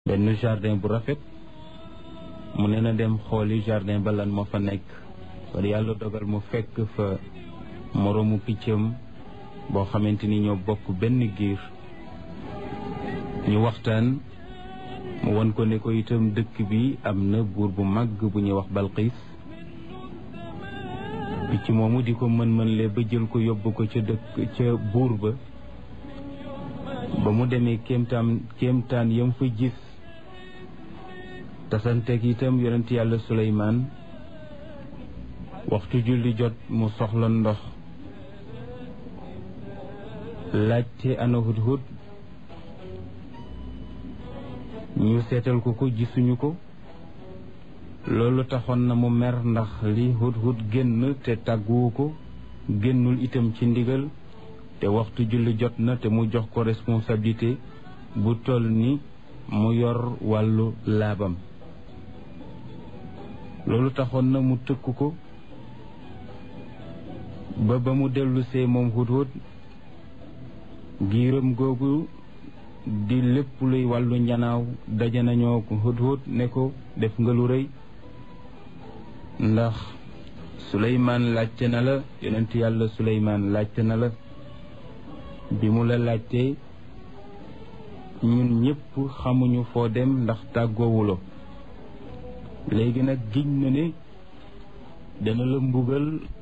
benn jardin bu rafet mu ne na dem xooli jardin ba lan moo fa nekk war yàlla dogal mu fekk fa moroomu piccam boo xamante ni ñoo bokk benn giir ñu waxtaan mu won ko ne ko itam dëkk bi am na buur bu màgg bu ñuy wax Balqiis picc moomu di ko mën-mën le ba jël ko yóbbu ko ca dëkk ca buur ba ba mu demee kéemtaan kéemtaan yam fa gis tasanteeg itam yonent yàlla Suleymaan waxtu julli jot mu soxla ndox laajte ana hudhud ñu seetal ko ko gisuñu ko loolu taxoon na mu mer ndax li hudhud génn te tàgguwu ko génnul itam ci ndigal te waxtu julli jot na te mu jox ko responsabilité bu toll ni mu yor wàllu laabam loolu taxoon na mu tëkk ko ba ba mu dellusee moom hudhud giiram googu di lépp luy wàllu njanaaw daje nañoo ko hudhud ne ko def nga lu rëy ndax suleymaan laajte na la yonent yàlla suleymaan laajte na la bi mu la laajtee ñun ñëpp xamuñu foo dem ndax tàggoowulo léegi nag giñ na ne dana la mbugal